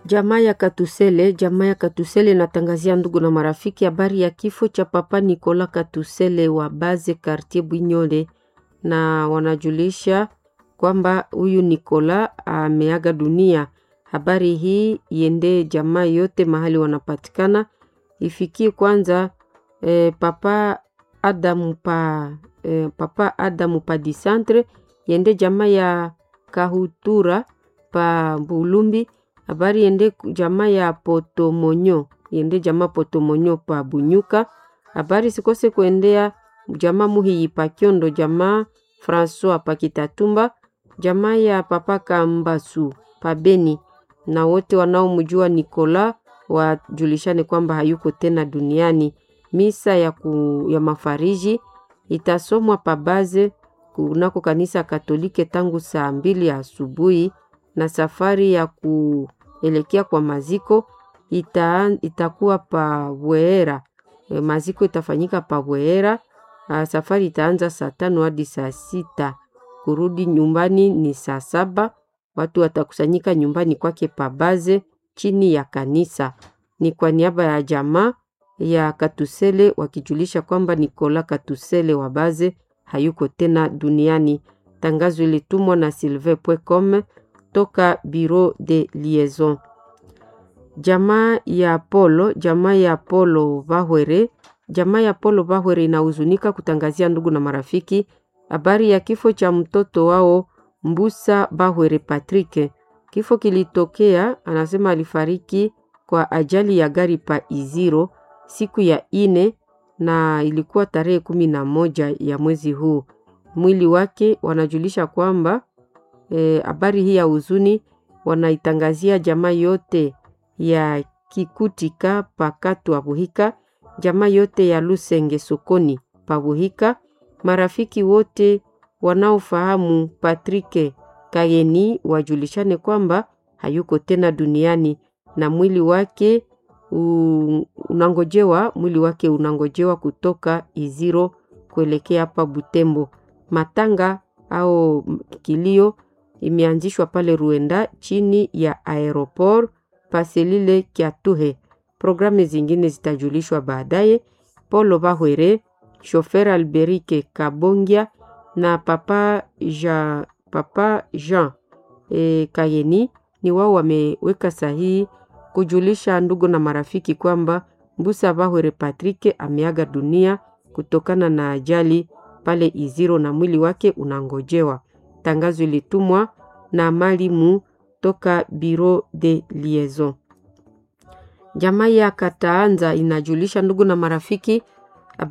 Jamaa ya Katusele, jamaa ya Katusele inatangazia ndugu na marafiki habari ya kifo cha Papa Nikola Katusele wa Baze Quartier Bwinyole, na wanajulisha kwamba huyu Nikola ameaga dunia. Habari hii iende jamaa yote mahali wanapatikana, ifikie kwanza eh, Papa Adamu pa eh, Papa Adamu pa disantre, iende jamaa ya Kahutura pa Bulumbi habari yende jamaa ya Potomonyo yende jamaa Potomonyo pa Bunyuka. Habari sikose kuendea jamaa Muhiyi pa Kyondo, jamaa Francois pa Kitatumba, jamaa ya Papa Kambasu pa Beni, na wote wanaomjua Nikola wajulishane kwamba hayuko tena duniani. Misa ya, ku, ya mafariji itasomwa pa Baze kunako kanisa Katolike tangu saa mbili ya asubuhi na safari ya kuelekea kwa maziko ita, itakuwa pa Bweera. E, maziko itafanyika pa Bweera. Safari itaanza saa tano hadi saa sita. Kurudi nyumbani ni saa saba. Watu watakusanyika nyumbani kwake Pabaze chini ya kanisa. Ni kwa niaba ya jamaa ya Katusele wakijulisha kwamba Nikola Katusele wa Baze hayuko tena duniani. Tangazo ilitumwa na sylvain.com toka Bureau de Liaison. Jamaa ya Polo, jamaa ya Polo Bahwere, jamaa ya Polo Bahwere inahuzunika kutangazia ndugu na marafiki habari ya kifo cha mtoto wao Mbusa Bahwere Patrick. Kifo kilitokea, anasema alifariki kwa ajali ya gari pa Iziro siku ya ine na ilikuwa tarehe kumi na moja ya mwezi huu. Mwili wake wanajulisha kwamba habari e, hii ya huzuni wanaitangazia jamaa yote ya Kikutika pakatu wa Buhika, jamaa yote ya Lusenge sokoni pa Buhika, marafiki wote wanaofahamu Patrick Kayeni wajulishane kwamba hayuko tena duniani na mwili wake unangojewa, mwili wake unangojewa kutoka Iziro kuelekea hapa Butembo. Matanga au kilio imeanzishwa pale Ruenda chini ya aeroport paselile Kiatuhe. Programu zingine zitajulishwa baadaye. Polo Bahwere, shofer Alberike Kabongia na papa Jean, papa Jean e, Kayeni ni wao wameweka sahihi kujulisha ndugu na marafiki kwamba Mbusa Bahwere Patrick ameaga dunia kutokana na ajali pale Iziro na mwili wake unangojewa. Tangazo ilitumwa na malimu toka Bureau de Liaison. Jamaa ya Kataanza inajulisha ndugu na marafiki